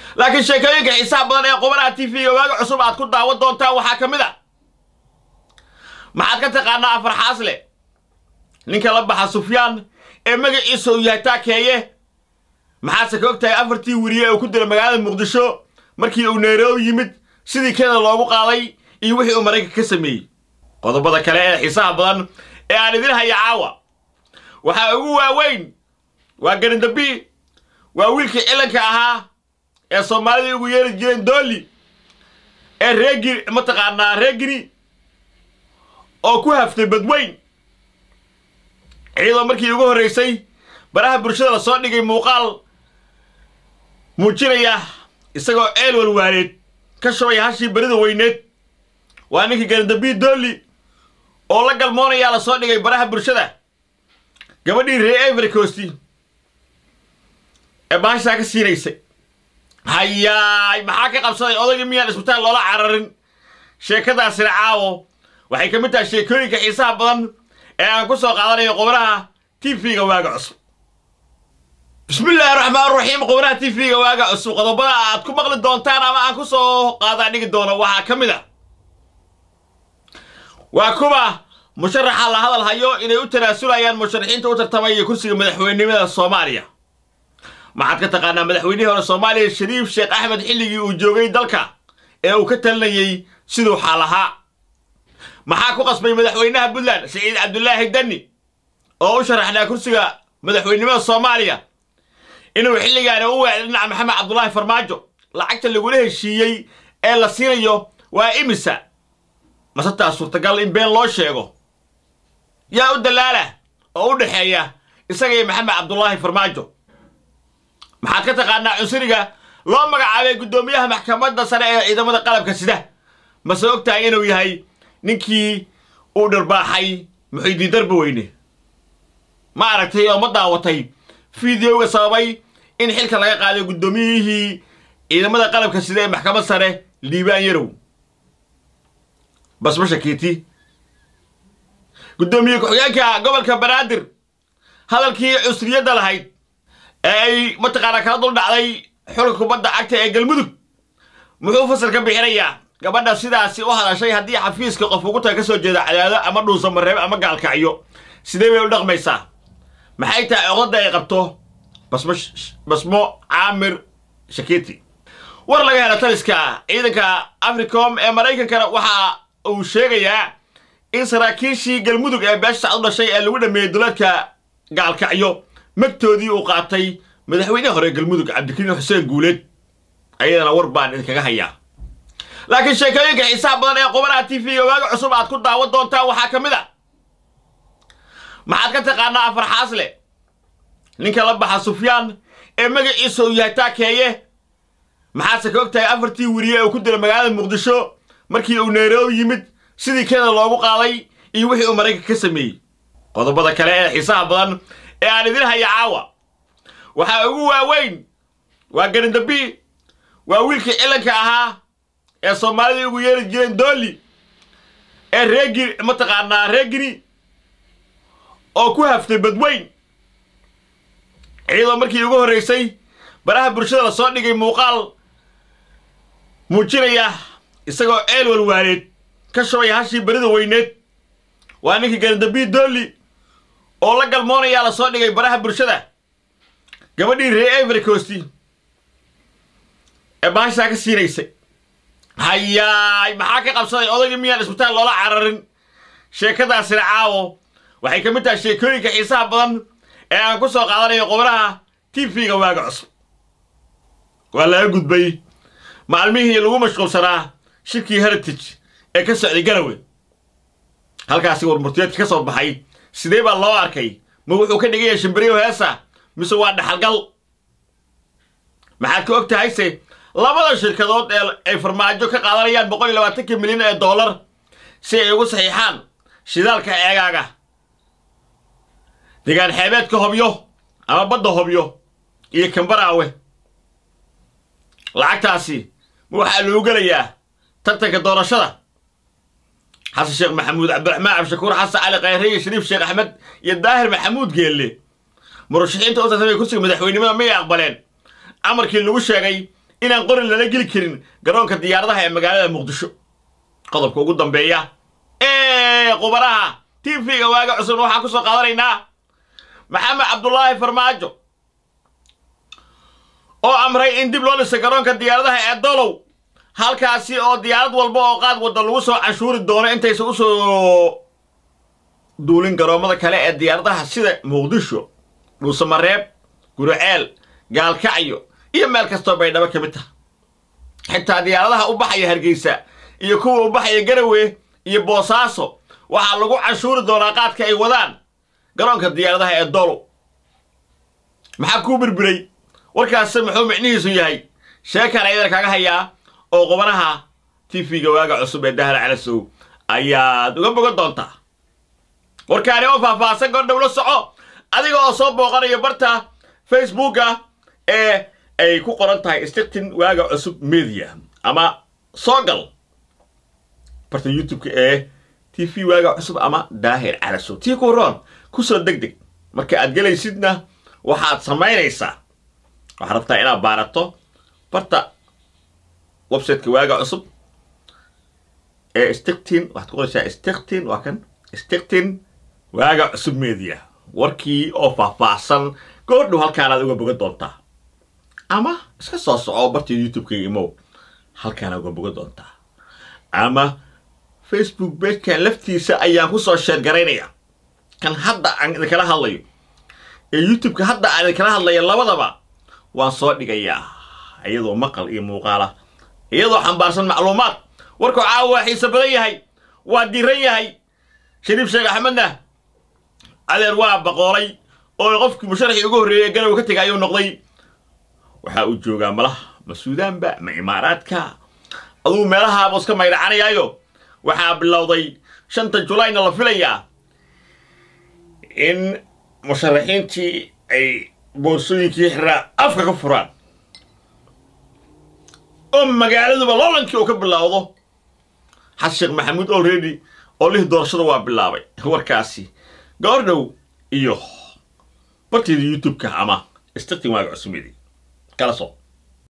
laakiin sheekooyinka xiisaha badan ee qubanaha t v-ga waaga cusub aad ku daawan doontaan waxaa ka mid a maxaad ka taqaanaa afar xaasle ninka la baxa sufyaan ee magaciisa uu yahay taakeeye maxaadse ka og tahay afartii weriye ee uu ku dila magaalada muqdisho markii uu nairobi yimid sidii kenya loogu qaaday iyo wixii uu maraykanka ka sameeyey qodobada kale ee xiisaha badan ee aan idin haya caawa waxaa ugu waaweyn waa garindabi waa wiilkii cilanka ahaa ee soomaalida ugu yeeri jireen dooli ee reegiri mataqaanaa reegiri oo ku haftay badweyn iyadoo markii ugu horraysay baraha bulshada la soo dhigay muuqaal muujinaya isagoo ceel walwaaleed ka shubaya hashii berida weyneed waa ninkii garindabi dooli oo la galmoonayaa la soo dhigay baraha bulshada gabadhii ree every costi ee baashaa ka siinaysay hayaay maxaa ka qabsaday odaygii miyaan isbitaal loola cararin sheekadaasina caawo waxay ka mid tahay sheekooyinka xiisaha badan ee aan ku soo qaadanayo qubnaha t v-ga waaga cusub bismillaahi raxmaan raxiim qubnaha t v-ga waaga cusub qodobada aad ku maqli doontaan ama aan ku soo qaadaa dhigi doono waxaa ka mid a waa kuwa musharaxa la hadal hayo inay u tanaasulayaan musharaxiinta u tartamaya kursiga madaxweynenimada soomaaliya maxaad ka taqaanaa madaxweynihii hore soomaaliya shariif sheekh axmed xilligii uu joogay dalka ee uu ka talinayey siduu xaal ahaa maxaa ku qasbay madaxweynaha puntland siciid cabdulaahi danni oo u sharaxnaa kursiga madaxweynenimada soomaaliya inuu xilligaana u weecday dhinaca maxamed cabdulaahi farmaajo lacagta lagula heshiiyey ee la siinayo waa imisa mase taas suurtagal in been loo sheego yaa u dalaala oo u dhexeeya isaga iyo maxamed cabdulaahi farmaajo maxaad ka taqaanaa cunsuriga loo magacaabay guddoomiyaha maxkamadda sare ee ciidamada qalabka sida mase og tahay inuu yahay ninkii uu dharbaaxay muxiidiin darba weyne ma aragtay oo ma daawatay fideoga sababay in xilka laga qaaday guddoomiyihii ciidamada qalabka sida ee maxkamad sare liibaan yarow basma shakiiti guddoomiye ku-xigeenka gobolka banaadir hadalkii cusriyadda lahayd ee ay mataqaanaa kala dul dhacday xulka kubadda cagta ee galmudug muxuu fasal ka bixinayaa gabadha sidaasi u hadashay haddii xafiiska qof ugu taga ka soo jeeda cadaado ama dhuusa mareeb ama gaalkacyo sidee bay u dhaqmaysaa maxay tahay coqdada ay qabto basmo basmo caamir shakiti war laga hela taliska ciidanka africom ee maraykankana waxa uu sheegayaa in saraakiishii galmudug ee beesha sacad u dhashay ee lagu dhameeyey duleedka gaalkacyo magtoodii uu qaatay madaxweynehi hore galmudug cabdikariin xuseen guuleed ayadana war baan idinkaga hayaa laakiin sheekooyinka xiisaha badan ee qubanaha t v-ga waaga cusub aad ku daawan doontaan waxaa ka mid a maxaad ka taqaanaa afar xaasle ninka la baxa sufyaan ee magaciisa uu yahay taakeeye maxaadse ka og tahay afartii weriye ee uu ku dila magaalada muqdisho markii uu nairobi yimid sidii kenya loogu qaaday iyo wixii uu maraykanka ka sameeyey qodobada kale ee xiisaha badan ee aan idin haya caawa waxaa ugu waaweyn waa garindabi waa wiilkii cilanka ahaa ee soomaalida ugu yeeri jireen dooli ee reegiri mataqaanaa reegiri oo ku haftay badweyn iyadoo markii ugu horraysay baraha bulshada la soo dhigay muuqaal muujinaya isagoo ceel walwaaleed ka shubaya hashii berida weyneed waa ninkii garindabi dooli oo la galmoonayaa la soo dhigay baraha bulshada gabadhii ree every costi ee baashaa ka siinaysay hayaay maxaa ka qabsaday odaygii miyaan isbitaal loola cararin sheekadaasina caawo waxay ka mid tahay sheekooyinka xiisaha badan ee aan ku soo qaadanayo qubnaha t v-ga waaga cusub waa laga gudbay maalmihii lagu mashquulsanaa shirkii heritage ee ka socday garawe halkaasi warmurtiyeedka ka soo baxay sidee baa loo arkay ma wuxuu ka dhigaya shimbiriyo heesa mise waa dhaxalgal maxaad ka og tahayse labada shirkadood ee ay farmaajo ka qaadanayaan boqol iyo labaatanka milyan ee dollar si ay ugu saxiixaan shidaalka eegaaga degaan xeebeedka hobyo ama badda hobyo iyo kambaraawe lacagtaasi ma waxaa loogu gelayaa tartanka doorashada xasan sheekh maxamuud cabdiraxmaan cabdishakuur xasan cali khayre iyo shariif sheekh axmed iyo daahir maxamuud geelle murashaxiinta u tartamay kursiga madaxweynenimada miyay aqbaleen amarkii lagu sheegay inaan qori lala geli karin garoonka diyaaradaha ee magaalada muqdisho qodobka ugu dambeeya ee qubaraha tv-ga waaga cusub waxaan ku soo qaadanaynaa maxamed cabdulaahi farmaajo oo amray in dib loo dhisa garoonka diyaaradaha ee dolow halkaasi oo diyaarad walba oo qaad wadda lagu soo canshuuri doono intaysan u soo duulin garoommada kale ee diyaaradaha sida muqdisho dhuusamareeb guriceel gaalkacyo iyo meel kastoo baydhabo ka mid taha xitaa diyaaradaha u baxaya hargeysa iyo kuwa u baxaya garawe iyo boosaaso waxaa lagu canshuuri doonaa qaadka ay wadaan garoonka diyaaradaha ee dolow maxaa kuu birbiray warkaasi muxuu micnihiisu yahay sheekan ayadana kaga hayaa oo qubanaha tv-ga waaga cusub ee dahra calasow ayaad uga bogan doontaa warkaani oo faahfaahsan goordhow la soco adiga oo soo booqanayo barta facebooka ee ay ku qoran tahay stiktin waaga cusub media ama soo gal barta youtube-ka ee tv waaga cusub ama daahir calasow tii ku roon kusoo deg deg marka aad gelaysidna waxaad samaynaysaa waxaad rabtaa inaad baarato barta websiteka waaga cusub ee stiktin waxaad ku qoraysaa stiktin waa kan stiktin waaga cusub media warkii oo faahfaahsan goordhow halkaanaad uga bogan doontaa ama iska soo soco barta youtube-ka imow halkaanaad uga bogan doontaa ama facebook beejkan laftiisa ayaan ku soo sheergaraynaya kan hadda aan idinkala hadlayo ee youtube-ka hadda aan idinkala hadlaya labadaba waan soo dhigayaa iyadoo maqal iyo muuqaala iyadoo xambaarsan macluumaad warkuu caawa waa xiise badan yahay waa diran yahay shariif sheekh axmedna adeer waa baqoolay oo qofkii musharaxii ugu horreeyey ee garow ka tegay ayuu noqday waxaa uu joogaa malaha ma suudaanba ma imaaraadka aduu meelahaabuu iska maydhacanayaayo waxaa bilowday shanta julayna la filayaa in musharaxiintii ay boorsooyinkii xiraa afka ka furaan oo magaaladuba loolankii uu ka bilaawdo xasan sheekh maxamuud olredy oo lih doorashada waa bilaabay warkaasi goordhow iyo barteeda youtube-ka ama stiktin waaga cusumedi kala soo